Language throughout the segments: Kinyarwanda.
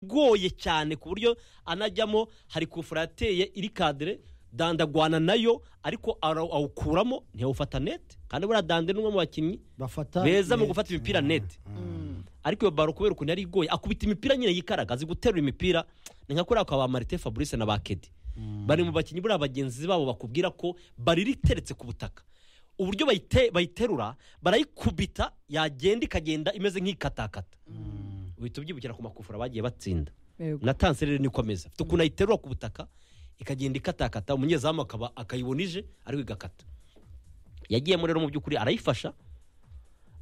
igoye cyane ku buryo anajyamo hari kufura yateye iri kadire dandagwana nayo ariko ara- awukuramo ntiyawufata nete kandi buriya dande ni umwe mu bakinnyi bafata beza mu net. gufata imipira Ah, nete Mm. ariko iyo baro kubera ukuntu yari igoye akubita imipira nyine yikaraga azi guterura imipira ni nka kuriya kwa ba marite fabrice na ba kedi bari mu bakinnyi buriya bagenzi babo bakubwira ko bariri iteretse ku butaka uburyo bayite- bayiterura barayikubita yagenda ikagenda imeze nk'ikatakata uhita ubyibukira ku makufura bagiye batsinda Yego. na tanseri rero nikomeza afite ukuntu ayiterura ku butaka ikagenda ikatakata umunyezamu akaba akayibona ije ariko igakata yagiyemo rero mu by'ukuri arayifasha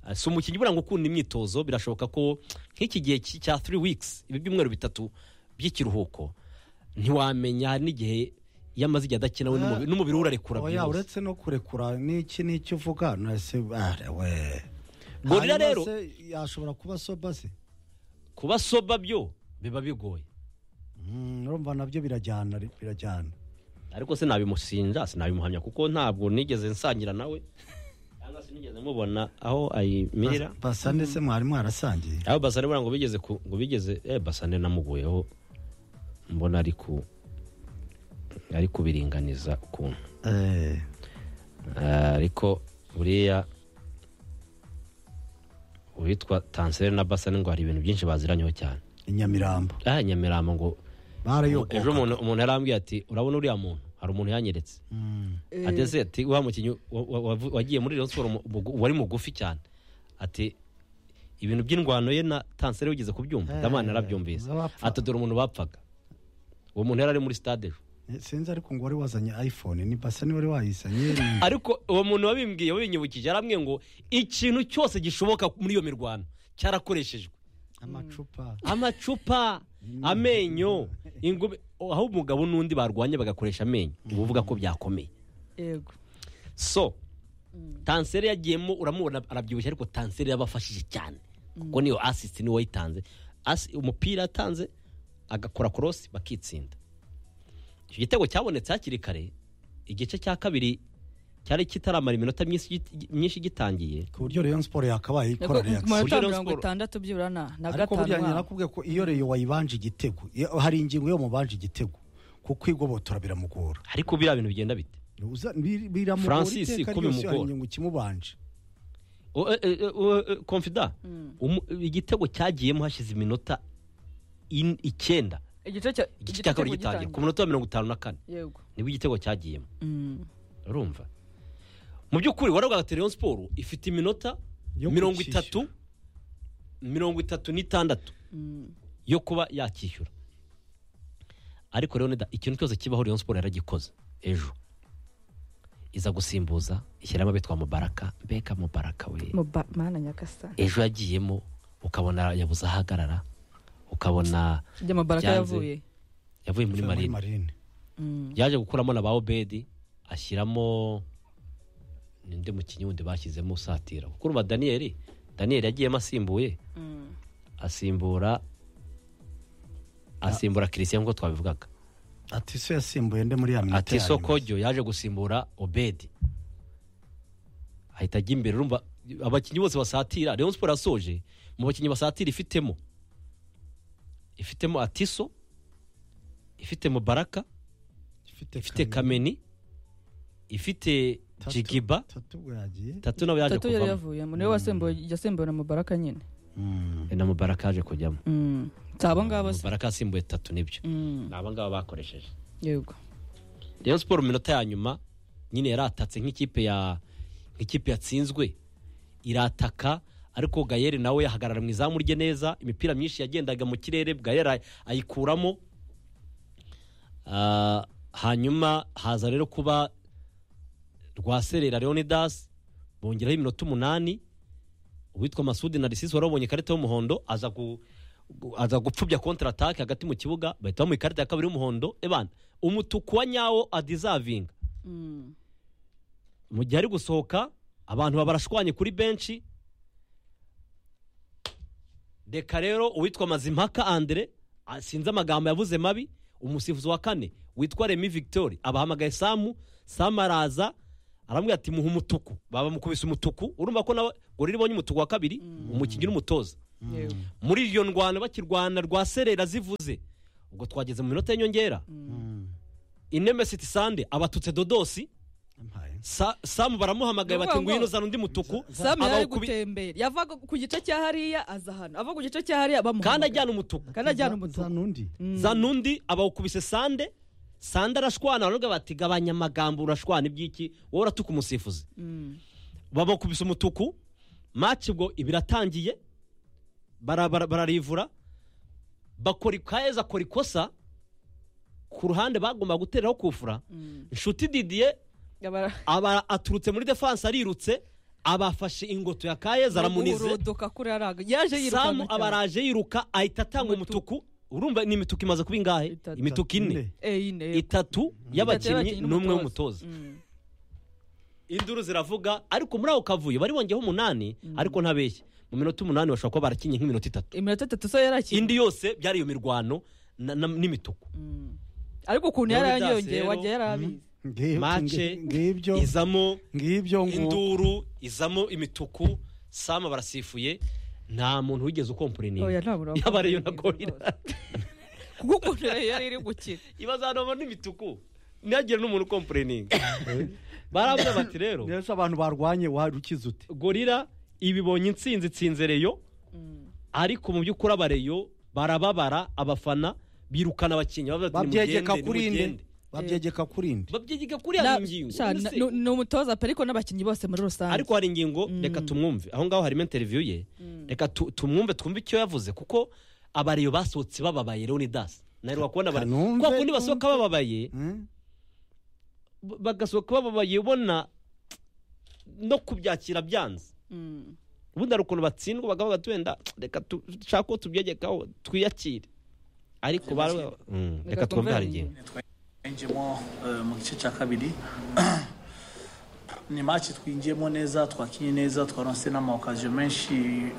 Ah, si umukinnyi ubura ngo ukunda imyitozo birashoboka ko nk'iki gihe cy- cya three weeks ibi byumweru bitatu by'ikiruhuko ntiwamenya hari n'igihe iyo amaze igihe adakina we n'umubiri- n'umubiri we urarekura oya byihuse. uretse no kurekura n'iki n'icyo uvuga nase bare we Gorira Hanyuma rero- se yashobora kuba soba se kuba soba byo biba bigoye Mm, urumva nabyo birajyana birajyana ariko sinabimusinja sinabimuhamya kuko ntabwo nigeze nsangira nawe cyangwa se nigeze mubona aho ayimirira basa ndetse mwarimu arasangiye aho basane buriya ngo bigeze ku ngo bigeze eh basane namuguyeho mbona ari ku ari kubiringaniza ukuntu Eh, Eh, ariko buriya uwitwa tanseri na basane ngo hari ibintu byinshi baziranyeho cyane i nyamirambo ah nyamirambo ngo ejo barayokoka umuntu umuntu yarambwiye ati urabona uriya muntu hari umuntu yanyeretse Mm. Eh, adese ati wa mukinnyi wa- wa- wavu- wagiye muri Rayon Sports mu- mu- wari mugufi cyane ati ibintu by'indwano ye na tanseri wigeze kubyumva Eh, ndamana narabyumvise abapfa. ati dore umuntu bapfaga uwo muntu yari ari muri stade ejo sinzi ariko ngo wari wazanye iphone ni basa ni wari wayizanye ni- ariko uwo muntu wabimbwiye wabinyibukije yarambwiye ngo ikintu cyose gishoboka muri iyo mirwano cyarakoreshejwe amacupa amacupa amenyo ingumi aho umugabo n'undi barwanye bagakoresha amenyo uba uvuga ko byakomeye yego so tanseri yagiyemo uramubona arabyibushye ariko tanseri yabafashije cyane kuko niyo asisiti niwe wayitanze Assi- umupira yatanze agakora korosi bakitsinda icyo gitego cyabonetse hakiri kare igice cya kabiri cyari kitaramara iminota myinshi gi- myinshi gitangiye ku buryo Rayon Sport yakabaye Nako ikora ku reaction manota Rayon mirongo Sports. itandatu byibura na na ariko burya gatanu nyirakubwiye ko iyo reyo wayibanje igitego iyo- hari ingingo yo mubanje igitego kuko igobotora biramugora ariko biriya bintu bigenda bite Uza- bi- biramugora Francis, iteka ko ryose hari bimugora. ingingo ikimubanje O- e- e- o- e- confida umu- igitego cyagiyemo hashize iminota in- icyenda igice cya igice cya kabiri gitangira ku munota wa mirongo itanu na kane yego nibwo igitego cyagiyemo Mm. urumva mu by'ukuri waravugaga ati rayon siporo ifite iminota Yo mirongo kwishyura. itatu mirongo itatu n'itandatu yo kuba yakishyura ariko rero nida ikintu cyose kibaho rayon siporo yaragikoze ejo iza gusimbuza ishyiramo abitwa mubaraka mbega mubaraka we mu ba- mana nyagasani ejo yagiyemo ukabona yabuze ahagarara ukabona ibyo amabaraka Byanze. yavuye yavuye muri marine marine Mm. yaje gukuramo na ba obedi ashyiramo ninde mukinnyi wundi bashyizemo usatira kuko urumva daniyeli daniyeli yagiyemo asimbuye Mm. asimbura asimbura kirisiyani nk'uko twabivugaga atiso yasimbuye nde muri ya minota ati ya nyuma? sokogyo yaje gusimbura obedi ahita ajya imbere urumva abakinnyi bose basatira rayon siporo yasoje mu bakinnyi basatira ifitemo ifitemo atiso ifitemo baraka ifite kameni ifite Tatu- jigiba tatu ubwo yagiye tatu nawe yaje tatu yari kuvamo yavuye niwe wasembuwe yasembuwe na mubaraka nyine Mm. Eh, na mubaraka yaje kujyamo Mm. si abo ngabo se mubaraka yasimbuye tatu nibyo Mm. ni abangaba bakoresheje yego rayon siporo mu minota ya nyuma nyine yaratatse nk'ikipe ya nk'ikipe yatsinzwe irataka ariko gayeri nawe yahagarara mu izamu rye neza imipira myinshi yagendaga mu kirere gayeri ay- ayikuramo Ah, hanyuma haza rero kuba rwaserera leonidas bongeraho iminota umunani uwitwa masudi narisisi wari wabonye ikarita y'umuhondo aza gu- gu- aza gupfubya kontra atake hagati mu kibuga bahita bamuha ikarita ya kabiri y'umuhondo ebana umutuku wa nyawo adizavinga Mm. mu gihe ari gusohoka abantu babarashwanye kuri benshi reka rero uwitwa mazimpaka andre ah, sinzi amagambo yavuze mabi umusifuzi wa kane witwa remi victori abahamagaye samu samu araza aramubwira ati muha umutuku bamukubise umutuku urumva ko nawe ngo rero ibonye umutuku wa kabiri umukinnyi n'umutoza yewe muri iyo ndwano bakirwana rwa serera zivuze ubwo twageze mu minota y'inyongera inemesiti sande abatutse dodosi Ampaye. Sa- samu baramuhamagaye bati Nukuvuga ngo- ngwino zana undi mutuku samu yari ari abawukubi- gutembera yavaga ku gice cya hariya aza hano ava ku gice cya hariya bamuhamagara. kandi ajyana umutuku kandi ajyana Za- umutuku zana undi zana undi abawukubise sande sande arashwana baravuga bati gabanya amagambo urashwana iby'iki wowe uratuka umusifuzi Mm. babakubise umutuku maci ubwo ibiratangiye bara- bara- bararivura bakora kaheza akora ikosa ku ruhande bagomba guteraho kufura Mm. inshuti didiye Abara- aba aturutse muri defanse arirutse abafashe ingoto ya kaheza aramunize urudoka kuri araga yaje samu yirukanka cyane. abaraje yiruka ahita atanga Umutuku. umutuku urumva ni imituku imaze kuba ingahe Itatu. imituku ine Eh, ine itatu y'abakinnyi n'umwe w'umutoza Mm. induru ziravuga ariko muri ako kavuyo bari bongeyeho umunani ariko ntabeshye mu minota umunani bashobora kuba barakinnye nk'iminota itatu iminota itatu so yarakiri indi yose byari iyo mirwano na- na- n'imituku ariko ukuntu Rero yari byose yariyongeye rero- wagiye yarabizi Ngi- mace ngi- ngibyo izamo ngibyo ngo induru izamo imituku sama barasifuye nta muntu wigeze ukompurininga oya ntabura yaba ariyo na gorira kuko ukuntu yari yari iri gukira ibazanamo n'imituku ntihagire n'umuntu ukompurininga baravuga bati rero neza abantu barwanye wari ukize ute gorira ibibonye intsinzi itsinze reyo ariko mu by'ukuri abareyo barababara abafana birukana abakinnyi bavuga ati, babyegeka "Nimugende, kuri nimugende." nde babyegeka kuri nde babyegeka kuri hari ingingo Sha, Ese, na- nu- ni umutoza pe ariko n'abakinnyi bose muri rusange ariko hari ingingo reka tumwumve aho ngaho harimo interiviyu ye reka tu- tumwumve twumve icyo yavuze kuko abareyo basohotse bababaye leonidas nawe wakubona abare- Kanumve, kwa kundi basohoka bababaye Hmm? b- bagasohoka bababaye ubona no kubyakira byanze Mm. ubundi hari ukuntu batsindwa bakavuga ati wenda reka tu- dushaka ko tubyegekaho twiyakire ariko bara- Mm, reka twumve hari ingingo twinjiyemo eh, mu gice cya kabiri ni match twinjiyemo neza twakinye neza twaronse n'amawakaziyo menshi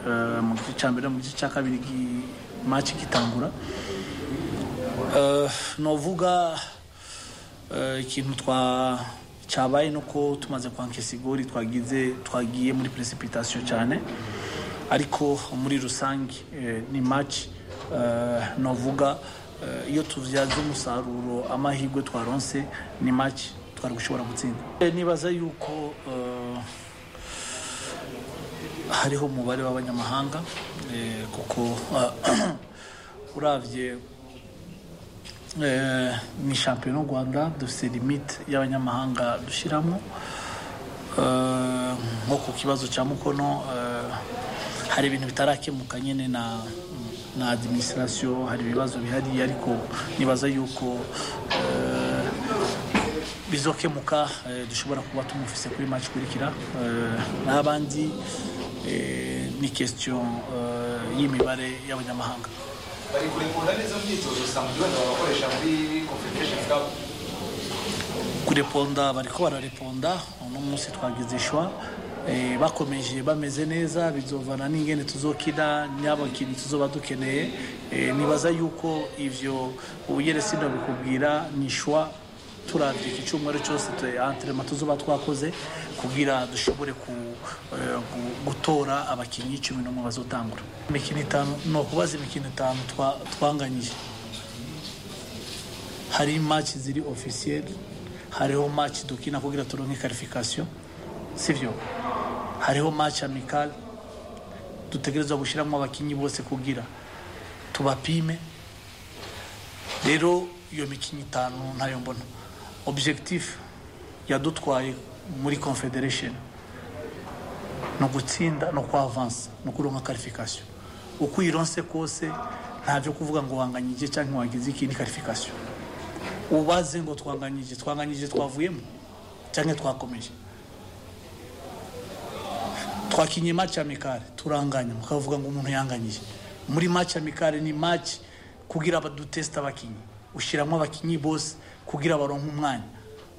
eh, mu gice cya mbere mu gice cya kabiri gi- match gitangura Eh, novuga eh, ikintu twa cyabaye ni uko tumaze kwankesa igori twagize twagiye muri precipitation cyane ariko muri rusange eh, ni match eh, novuga eh, iyo tubyaze umusaruro amahirwe twaronse ni match twari gushobora gutsinda Eh, nibaza yuko eh, hariho umubare w'abanyamahanga eh, kuko eh, uravye eh, ni shampiyona y'u rwanda dufite limite y'abanyamahanga dushyiramo Eh, nko ku kibazo cya mukono eh, hari ibintu bitarakemuka nyine na na adiminisitirasiyo hari ibibazo bihari ariko nibaza yuko eh, bizokemuka eh, dushobora kuba tumufise kuri match ikurikira Eh, n'abandi eh, ni kesitiyo y'imibare y'abanyamahanga bari kurekura neza imyitozo usanga ibyo wenda babakoresha muri confederation cup kureponda bariko barareponda uno munsi twagize ishwa Eh, bakomeje bameze neza bizovana n'ingene tuzokina n'abakinnyi tuzoba dukeneye Eh, nibaza yuko ivyo ubugeresi ndabikubwira ni ishwa turavye iki cyumweru cyose antrema tuzoba twakoze kugira dushobore ku, eh, gu- gutora abakinnyi cumi n'umwe bazotangura imikino itanu ni ukubaza imikino itanu twa- twanganyije hari match ziri officielle hariho match dukina kugira turonke qualification sivyo hariho match amical dutegerezwa gushiramo abakinyi bose kugira tubapime rero iyo mikino itanu ntayo mbona objectif yadutwaye muri confederation ni ugutsinda no kuavansa no kuronka qualification uko uyironse kose ntavyo kuvuga ngo wanganyije cyangwa wagize ikindi qualification ubaze ngo twanganyije twanganyije twavuyemo cyangwa twakomeje twakinye match amikare turanganya mukavuga ngo umuntu yanganyije muri match amikare ni match kugira abadutesta abakinnyi ushyiramo abakinnyi bose kugira baronke umwanya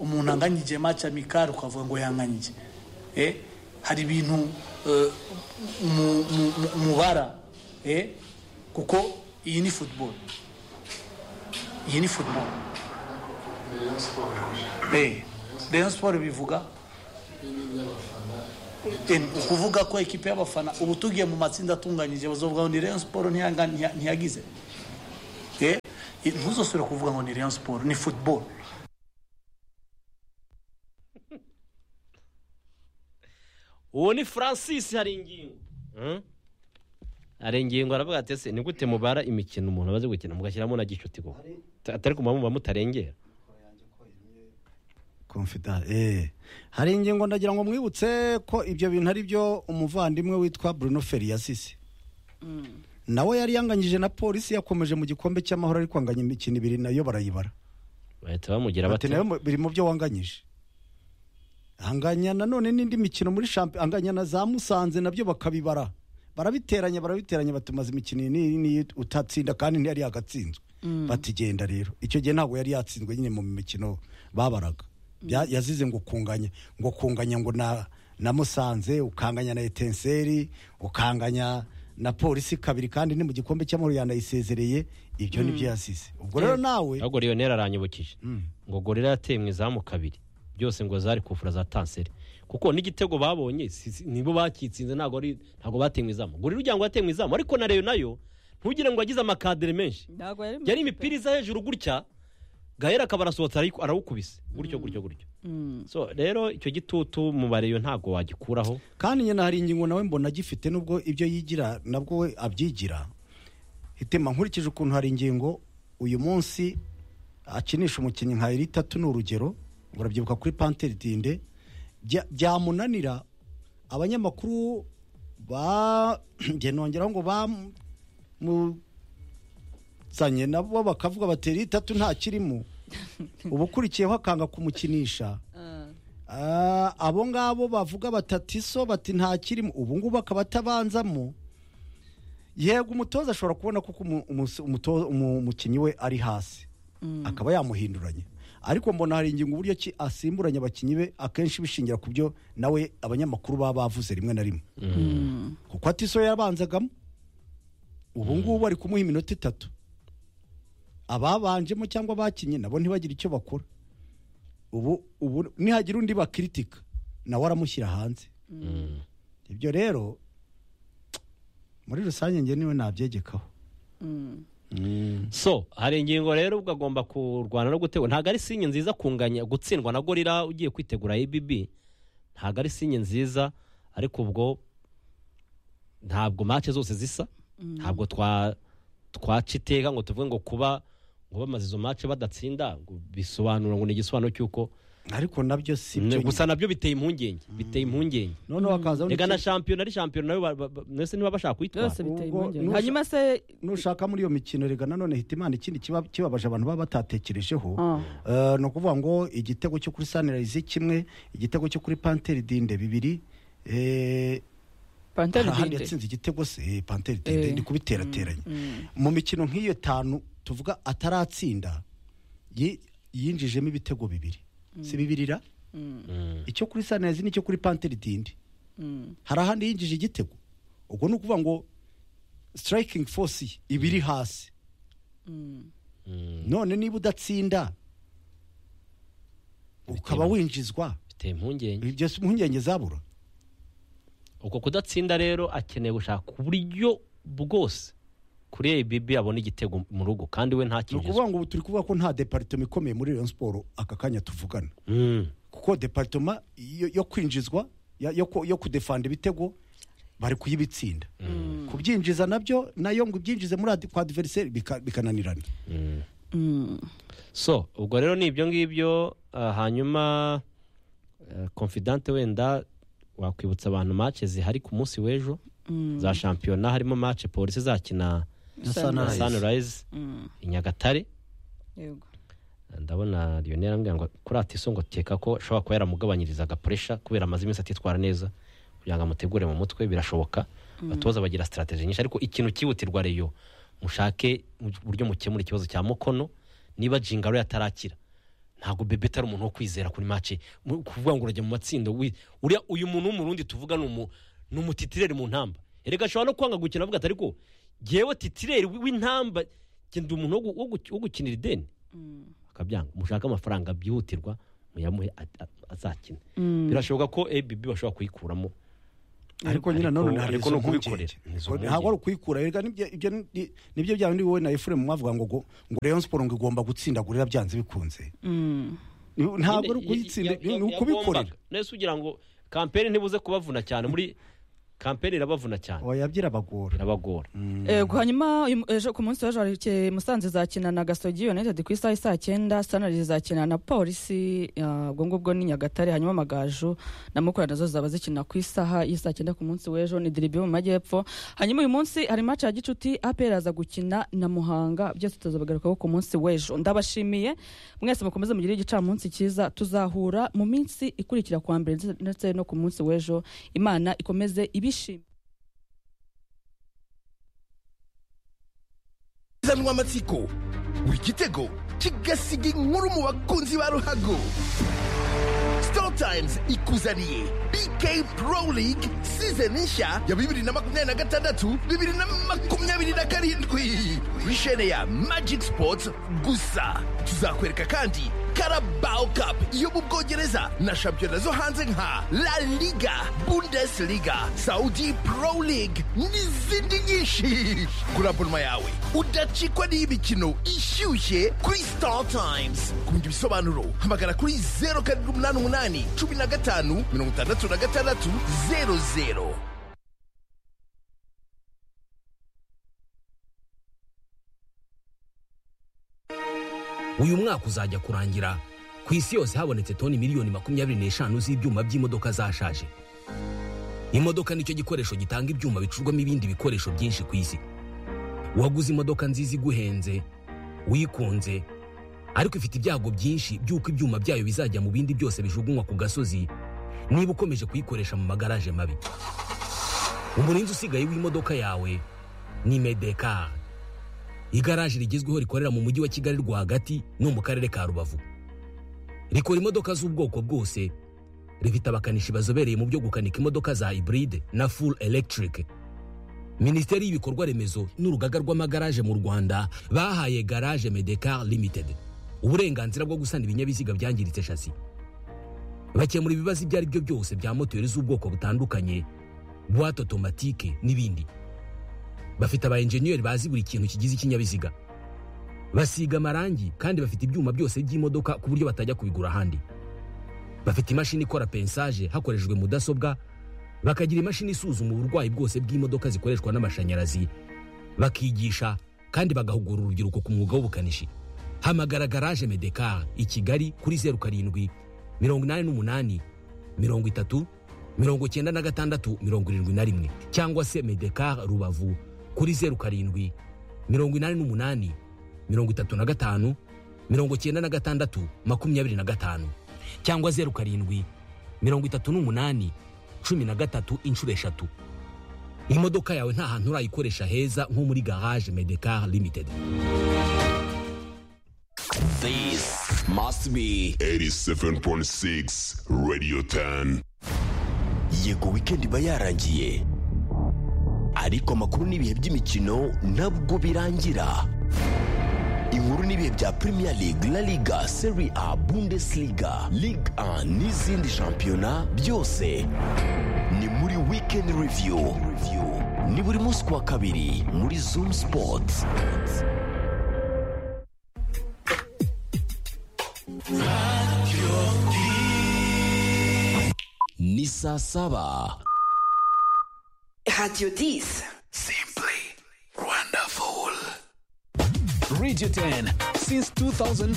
umuntu anganyije match amikare ukavuga ngo yanganyije eh hari ibintu eh, mu- mu- mu- mubara eh kuko iyi ni football iyi ni football Rayon Sport bivuga Em, ukuvuga ko ekipe y'abafana ubu tugiye mu matsinda atunganyije bazovuga ngo ni Rayon Sport ntiyanga- ntiya- ntiyagize Eh, ntuzosubira kuvuga ngo ni Rayon Sport ni football uwo ni francis hari ingingo hari ingingo aravuga ati ese ni gute mubara imikino umuntu amaze gukina mugashyiramo na gicuti koko Ta- atari kumva muba mutarengera confidence eh hari ingingo ndagira ngo mwibutse ko ibyo bintu ari byo umuvandimwe witwa Bruno Ferri yasize nawe yari yanganyije na polisi yakomeje mu gikombe cy'amahoro ariko anganya imikino ibiri nayo barayibara bahita bamugira bati bati nayo mu- biri mu byo wanganyije anganya nanone n'indi mikino muri shampiyona anganya na za musanze nabyo bakabibara barabiteranya barabiteranya batumaza imikino iyi n'iyi n'iyi utatsinda kandi ntiyari yagatsinzwe bati genda rero icyo gihe ntabwo yari yatsinzwe nyine mu mikino babaraga Bya- yazize ngo kunganya ngo kunganya ngo na na musanze ukanganya na etenseri ukanganya na polisi kabiri kandi ni mu gikombe cy'amahoro yanayisezereye ibyo nibyo yasize ubwo rero nawe ahubwo riyoneri aranyibukije ngo gorira yateye mu izamu kabiri byose ngo zari kufura za tanseri kuko n'igitego babonye si- si- nibo bakitsinze ntabwo ari ntabwo bateye mu izamu gorira ujya ngo yateye mu izamu ariko na reyo nayo ntugire ngo yagize amakadere menshi ntabwo yari mu yari ikipe. imipira iza hejuru gutya gahera akaba arasohotse arayiku- arawukubise gutyo gutyo gutyo so rero icyo gitutu mu bareyo ntabwo wagikuraho kandi nyine hari ingingo nawe mbona agifite nubwo ibyo yigira nabwo we abyigira hitema nkurikije ukuntu hari ingingo uyu munsi akinisha umukinnyi nka eritatu ni urugero urabyibuka kuri panteri dinde Bya- byamunanira abanyamakuru ba njye nongeraho ngo bamuzanye nabo bakavuga bati eritatu nta kirimo uba ukurikiyeho akanga kumukinisha Ah. Ah, abo ngabo bavuga batatiso bati nta kirimo ubu ngubu akaba atabanzamo yego umutoza ashobora kubona kuko umu- umus- umuto- umu- umukinnyi we ari hasi akaba yamuhinduranya ariko mbona hari ingingo uburyo ki asimburanya abakinnyi be akenshi bishingira ku byo nawe abanyamakuru baba bavuze rimwe na rimwe kuko atiso yabanzagamo ubu ngubu ari kumuha iminota itatu ababanjemo cyangwa abakinnye nabo ntibagire icyo bakora ubu ubu nihagira undi bakiritika nawe aramushyira hanze ibyo rero muri rusange njye niwe nabyegekaho so hari ingingo rero ubwo agomba kurwana no gutegura ntabwo ari sinye nziza kunganya gutsindwa na gorira ugiye kwitegura ebibi ntabwo ari sinye nziza ariko ubwo ntabwo mace zose zisa ntabwo twa twaca iteka ngo tuvuge ngo kuba ngo bamaze izo mace badatsinda ngo bisobanura ngo ni igisobanuro cy'uko ariko nabyo si byo gusa nabyo biteye impungenge biteye impungenge nyine. noneho hakazaho rega na n'iki- shampiyona ari shampiyona nayo ba- ba- ba- mwese niba bashaka kuyitwara byose biteye Ubwo impungenge nusha- hanyuma se nushaka muri iyo mikino rega nanone hita imana ikindi kiba- kibabaje abantu baba batatekerejeho Ah. Eh, ni ukuvuga ngo igitego cyo kuri sanirayizi kimwe igitego cyo kuri panteri dinde bibiri eh, panteri hari ahandi Dinde. yatsinze igitego se eh, panteri dinde Eh. ndi kubiterateranya mu mikino nk'iyo tanu tuvuga ataratsinda yi- yinjijemo ibitego bibiri si bibirira icyo kuri sanirayizi n'icyo kuri panteri dinde hari ahandi yinjije igitego ubwo ni ukuvuga ngo sitarayikingi fosi ye iba iri hasi none niba udatsinda ukaba winjizwa biteye impungenge ibyo si impungenge zabura uko kudatsinda rero akeneye gushaka uburyo bwose kuri ABB abona igitego mu rugo kandi we ni ntakinjizwe ukuvuga ngo ubu turi kuvuga ko nta deparitoma ikomeye muri Rayon Sport aka kanya tuvugana Mm. kuko deparitoma yo yo kwinjizwa ya- yo ku- yo kudefanda ibitego bari kuyibitsinda kubyinjiza nabyo nayo ngo ibyinjize muri adi- kwa adversary bika- bikananirana so ubwo rero ni ibyo ngibyo ah, hanyuma eh, confidante wenda wakwibutsa abantu mace zihari ku munsi w'ejo za shampiyona harimo mace polisi izakina na Sunrise. sunrise i nyagatare Yego. ndabona lionel arambwira ngo kuri atiso ngo teka ko ashobora kuba yaramugabanyirizaga puresha kubera amaze iminsi atitwara neza kugira ngo amutegure mu mutwe birashoboka abatoza bagira sitarategi nyinshi ariko ikintu cyihutirwa reyo mushake uburyo mukemura ikibazo cya mukono niba jingaro yatarakira ntabwo bebe atari umuntu wo kwizera kuri mace Mu- kuvuga ngo urajya mu matsinda wi- uriya uyu muntu w'umurundi tuvuga ni umu- ni umutitireri mu ntamba erega ashobora no kwanga gukina avuga ati ariko ngewe titireri w'intamba njye ndi umuntu wo gu- wo gu- wo gukinira ideni akabyanga mushaka amafaranga byihutirwa muyamuhe a- a- azakina birashoboka ko ABB bashobora kuyikuramo ariko nyine Ariko- none hari ariko izo ni ukubikorera. mpungenge Izo ntabwo ari ukwikura reka nibyo- ibyo ni- nibyo bya bindi wowe na efuremu mwavuga ngo ngo ngo Rayon Sport ngo igomba gutsinda gurira byanze bikunze ntabwo ari ukuyitsinda ni ukubikorera nese ugira ngo kampeni ntibuze kubavuna cyane muri kampeni irabavuna cyane oya byirabagora irabagora yego hanyuma uyu- ejo ku munsi w'ejo hari musanze izakina na gasogi united ku isaha isaa cyenda sanari izakina na polisi ah, ubwo ngubwo ni nyagatare hanyuma amagaju na mukura nazo zaba zikina ku isaha y'isaa cyenda ku munsi w'ejo ni diribi yo mu majyepfo hanyuma uyu munsi hari maci ya gicuti aperi aza gukina na muhanga byose tuzabagarukaho ku munsi w'ejo ndabashimiye mwese mukomeze mugire igicamunsi cyiza tuzahura mu minsi ikurikira kwa mbere ndetse- ndetse no ku munsi w'ejo imana ikomeze ibishime izanwa amatsiko buri gitego kigasiga inkuru mu bakunzi ba ruhago Star Times ikuzaniye BK Pro League season nshya ya bibiri na makumyabiri na gatandatu bibiri na makumyabiri na karindwi kuri shene ya Magic Sports gusa tuzakwereka kandi Carabao Cup yo mu Bwongereza na shampiyona zo hanze nka La Liga Bundesliga Saudi Pro League n'izindi nyinshi kuri abonoma yawe udacikwa n'iy'imikino ishyushye kuri Star Times ku bindi bisobanuro hamagara kuri zeru karindwi umunani umunani cumi na gatanu mirongo itandatu na gatandatu zeru zeru uyu mwaka uzajya kurangira ku isi yose habonetse toni miliyoni makumyabiri n'eshanu z'ibyuma by'imodoka zashaje imodoka nicyo gikoresho gitanga ibyuma bicurwamo ibindi bikoresho byinshi ku isi waguze imodoka nziza iguhenze wikunze ariko ifite ibyago byinshi by'uko ibyuma byayo bizajya mu bindi byose bijugunywa ku gasozi niba ukomeje kuyikoresha mu magaraje mabi umurinzi usigaye w'imodoka yawe ni medekari igaraje rigezweho rikorera mu mujyi wa kigali rwagati no mu karere ka rubavu rikora imodoka z'ubwoko bwose rifite abakanishi bazobereye mu byo gukanika imodoka za hybride na full electric minisiteri y'ibikorwa remezo n'urugaga rw'amagaraje mu rwanda bahaye garage medecar limited uburenganzira bwo gusana ibinyabiziga byangiritse shasi bakemura ibibazo ibyo ari byo byose bya moteri z'ubwoko butandukanye buwate otomatike n'ibindi bafite aba enjeniyeri bazi buri kintu kigize ikinyabiziga basiga amarangi kandi bafite ibyuma byose by'imodoka ku buryo batajya kubigura ahandi bafite imashini ikora pensaje hakoreshejwe mudasobwa bakagira imashini isuzuma uburwayi bwose bw'imodoka zikoreshwa n'amashanyarazi bakigisha kandi bagahugura urubyiruko ku mwuga w'ubukanishi hamagara garaje medekar i kigali kuri zeru karindwi mirongo inani n'umunani mirongo itatu mirongo icyenda na gatandatu mirongo irindwi na rimwe cyangwa se medekar rubavu kuri zeru karindwi mirongo inani n'umunani mirongo itatu na gatanu mirongo icyenda na gatandatu makumyabiri na gatanu cyangwa zeru karindwi mirongo itatu n'umunani cumi na gatatu inshuro eshatu imodoka yawe nta hantu urayikoresha heza nko muri garage medekar limited This must be 87.6 Radio 10. yego weekend iba yarangiye ariko amakuru n'ibihe by'imikino ntabwo birangira inkuru n'ibihe bya premier league la liga serie a bundesliga ligue 1 n'izindi shampiyona byose ni muri weekend review ni buri munsi ku wa kabiri muri zoom sports ni saa saba Radio 10. radio 10 since 2004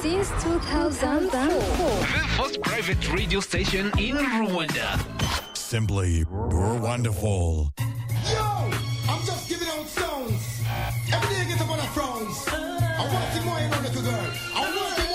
Since 2004. the first private radio station in rwanda Simply, we're wonderful.